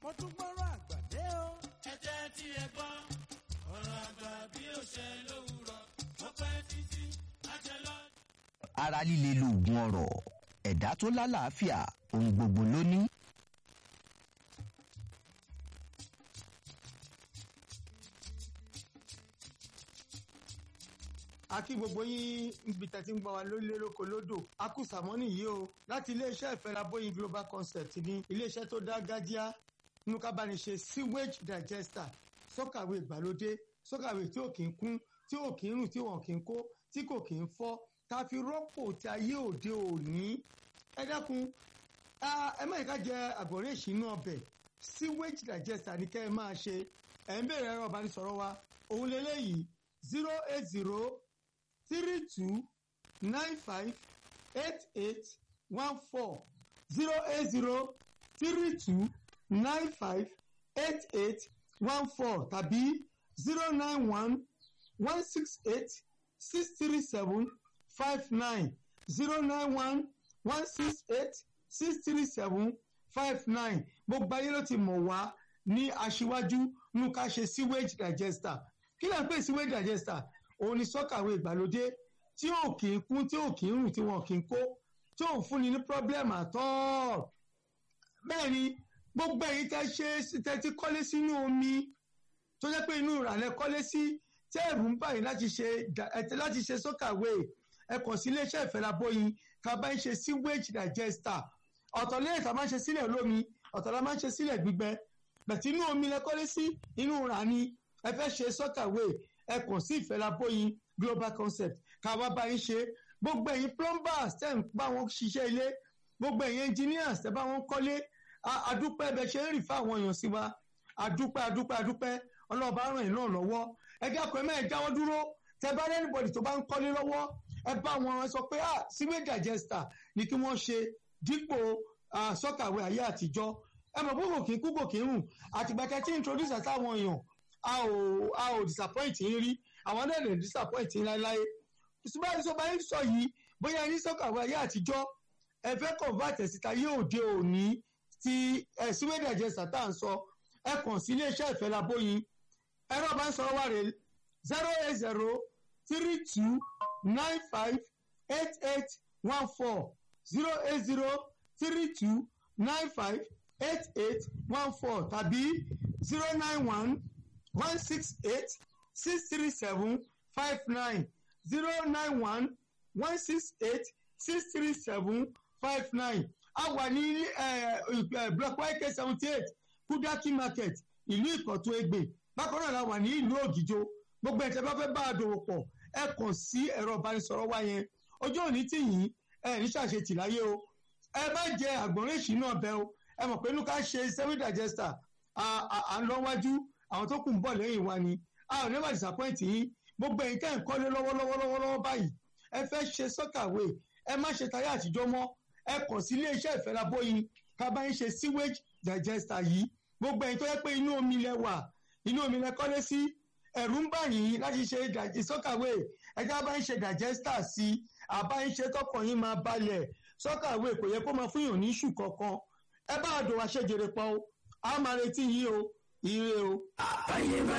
wọ́n tún gbọ́rọ̀ àgbà dé o. ẹ jẹ́ tí ẹ gbọ́ ọ̀rọ̀ àgbà bí ó ṣe lówùrọ̀ ó pẹ́ títí àjẹ́ lọ. ara líle lóògùn ọrọ̀ ẹ̀dá tó lálàáfíà ohun gbogbo ló ní. a kí gbogbo yín níbi tẹ́tí ń gbọ́ wa lórílẹ̀ lóko lódò a kú sàmọ́nì yìí o láti iléeṣẹ́ ìfẹ́rabóyin global concept ní iléeṣẹ́ tó dá gájíá nínú kábàániṣe sewage digester sọ́kàwé ìgbàlódé sọ́kàwé tí ò kì í kún tí ò kì í rùn tí wọn kì í kó tí kò kì í fọ́ tá a fi rọ́pò tí ayé òde òní ẹ dákun ẹ má yẹ ká jẹ àgbọ̀nrín ìṣínú ọbẹ̀ sewage digester ní kẹ́ ẹ máa ṣe ẹ̀ ń bèrè ẹ̀rọ ìbánisọ̀rọ̀ wa òun lélẹ́yìí zero eight zero three two nine five eight eight one four zero eight zero three two nine five eight eight one four tàbí zero nine one one six eight six three seven five nine zero nine one one six eight six three seven five nine gbogbo ayé ló ti mọ̀ wá ní aṣíwájú nínú ká ṣe sewage digester kí ló ń pè sewage digester òun ni sọ́kàwé ìgbàlódé tí ò kì í kún tí ò kì í rùn tí wọn kì í kó tí ò fúnni ní problem at all. bẹ́ẹ̀ ni gbogbo èyí tẹ́ ṣe tẹ́ ti kọ́lé sínú omi tó jẹ́ pé inú ìrànlẹ́ kọ́lé sí tẹ́ ẹ̀rù ń báyìí láti ṣe láti ṣe sọ́kàwé ẹ kàn sí iléeṣẹ́ ìfẹ́lábóyin ká bá ń ṣe sewage digester ọ̀tọ̀ lẹ́yìn tá a máa ń ṣe sílẹ̀ lómi ọ̀tọ̀ la máa ń ṣe sílẹ̀ gbígbẹ bẹ̀tí inú omi lẹ kọ́lé sí inú ìrà ni ẹ fẹ́ ṣe sọ́kàwé ẹ kàn sí ìfẹ́lábóyin global concept ká wá bá yín ṣe gbogbo ẹ̀yin plumbers tẹ́ ń bá wọn ṣiṣẹ́ ilé gbogbo ẹ̀yin engineers tẹ́ bá wọn kọ́lé àdúpẹ́ bẹ ṣe ń rìn fáwọn èèyàn sí wa àdúpẹ́ àdúpẹ́ àdúpẹ́ ọlọ́ọ̀bá ràn yín náà lọ́wọ́ ẹ dákun ẹ mẹ́rin jáwọ́ dúró tẹ́ bá anybody tó bá ń kọ́lé lọ́wọ́ ẹ bá wọn sọ pé ah sewage digester ni kí wọ́n ṣe dípò sọ́kàwé ayé àtijọ́ ẹ mọ̀ pé kò kí ń kú kò kí ń rùn àtìgbà tẹ́ tí introduce àtàwọn èèyàn a ò a ò disappoint yín rí àwọn náà lè disappoint yín láéláé ṣùgbọ́n ìṣọba yín sọ yìí bóyá ní sọ́kàwé ayé àtijọ́ ẹ fẹ́ convert síta yóò dé òní ti sewage digester tá à ń sọ ẹ kàn sí iléeṣẹ́ ìfẹ́ labóyin ẹ̀rọ bá ń sọ̀rọ̀ wá rè zero eight zero three two nine five eight eight one four zero eight zero three two nine five eight eight one four tàbí zero nine one one six eight six three seven five nine zero nine one one six eight six three seven five nine a wà ní block yk seventy eight kudaki market ìlú ìkọ̀tún ègbè bákan náà la wà ní ìlú ògìjò gbogbo ẹ̀tẹ̀ bá fẹ́ bá a dòwò pọ̀ ẹ kàn sí ẹ̀rọ ìbánisọ̀rọ̀ wa yẹn ọjọ́ òní tì yín ẹ ní ṣàṣetì láyé o ẹ bá jẹ àgbọ̀nrín ìṣínú ọbẹ̀ o ẹ mọ̀ pé inú ká ṣe seven digester à ń lọ wájú àwọn tó kù ń bọ̀ lẹ́yìn wa ni a ò never disappoint yín gbogbo ẹ̀yin tẹ́ ń kọ́lé lọ́wọ́lọ́wọ́ báyìí ẹ fẹ́ ṣe sọ́kàwé ẹ má ṣe táyà àtijọ́ mọ́ ẹ kàn sí iléeṣẹ́ ìfẹ́lábóyin ká bá ń ṣe sewage digester yìí gbogbo ẹ̀yin tó yẹ pé inú omi lẹ wà inú omi lẹ kọ́lé sí ẹ̀rù ń bà yín láti ṣe sọ́kàwé ẹja bá ń ṣe digester sí i àbá ń ṣe tọkàn yín máa balẹ̀ sọ́kàwé kò yẹ kó máa fún yàn ní ṣù kankan ẹ bá àdó wa ṣèjèrè pọ̀ o a máa retí yín o ire o. àbáyé bá